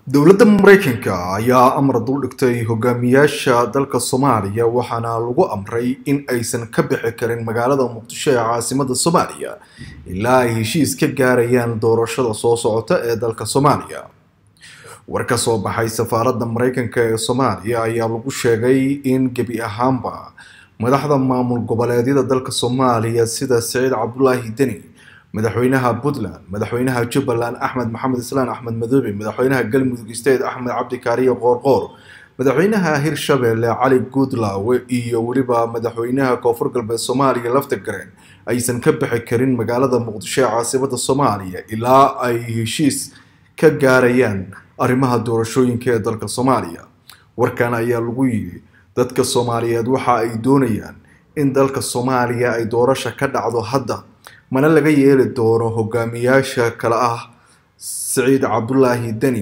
dowladda maraykanka ayaa amar dul dhigtay hogaamiyaasha dalka soomaaliya waxaana lagu amray in aysan ka bixi karin magaalada muqdisho ee caasimada soomaaliya ilaa ay heshiis ka gaarayaan doorashada soo socota ee dalka soomaaliya war ka soo baxay safaaradda maraykanka ee soomaaliya ayaa lagu sheegay in gebi ahaanba madaxda maamul goboleedyada dalka soomaaliya sida saciid cabdulaahi deni madaxweynaha puntland madaxweynaha jubbaland axmed maxamed islaan axmed madoobe madaxweynaha galmudug state axmed cabdikaariyo qoorqoor madaxweynaha hirshabelle cali guudlaawe iyo weliba madaxweynaha koonfur galbeed soomaaliya laftagareen aysan ka bixi karin magaalada muqdisho ee caasimada soomaaliya ilaa ay heshiis ka gaarayaan arrimaha doorashooyinka ee dalka soomaaliya warkan ayaa lagu yidhi dadka soomaaliyeed waxa ay doonayaan in dalka soomaaliya ay doorasha ka dhacdo hadda mana laga yeeli doono hogaamiyaasha kale ah saciid cabdulaahi deni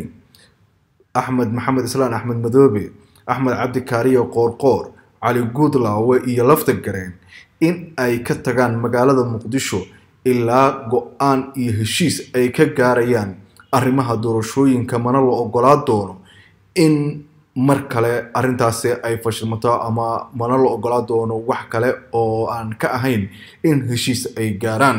axmed maxamed islaan axmed madoobe axmed cabdikaariyo qoorqoor cali guudlaawe iyo laftagareen in ay ka tagaan magaalada muqdisho ilaa go-aan iyo heshiis ay ka gaarayaan arrimaha doorashooyinka mana la ogolaa doono in mar kale arrintaasi ay fashilmato ama mana la ogolaa doono wax kale oo aan ka ahayn in heshiis ay gaaraan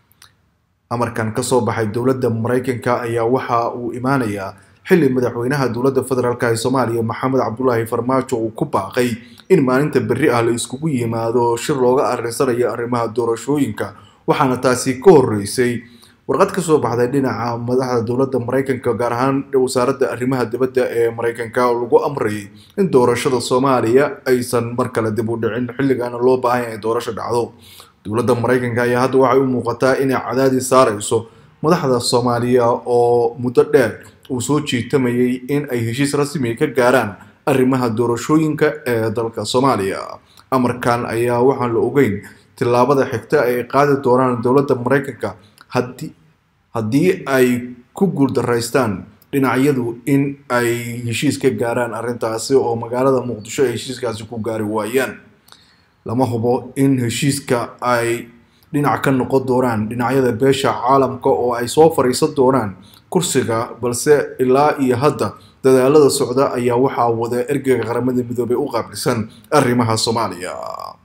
amarkan kasoo baxay dowladda maraykanka ayaa waxa uu imaanayaa xilli madaxweynaha dowladda federaalk ee soomaaliya maxamed cabdulaahi farmaajo uu ku baaqay in maalinta berri ah la iskugu yimaado shir looga arinsanayo arrimaha doorashooyinka waxaana taasi ka horeysay warqad kasoo baxday dhinaca madaxda dowladda maraykanka gaar ahaan wasaaradda arrimaha dibadda ee maraykanka oo lagu amrayay in doorashada soomaaliya aysan mar kale dib u dhicin xilligaana loo baahan yahay doorasho dhacdo dowladda maraykanka ayaa hadda waxay u muuqataa inay cadaadis saareyso madaxda soomaaliya oo muddo dheer uu soo jiitamayay in ay heshiis rasmiga ka gaaraan arrimaha doorashooyinka ee dalka soomaaliya amarkan ayaa waxaan la ogeyn tillaabada xigta ay qaadi doonaan dowladda maraykanka haddii haddii ay ku guuldaraystaan dhinacyadu in ay heshiis ka gaaraan arrintaasi oo magaalada muqdisho ay heshiiskaasi ku gaari waayaan lama hubo in heshiiska ay dhinac ka noqon doonaan dhinacyada beesha caalamka oo ay soo fariisan doonaan kursiga balse ilaa iyo hadda dadaalada socda ayaa waxaa wada ergeyga qaramada midoobey u qaabilsan arrimaha soomaaliya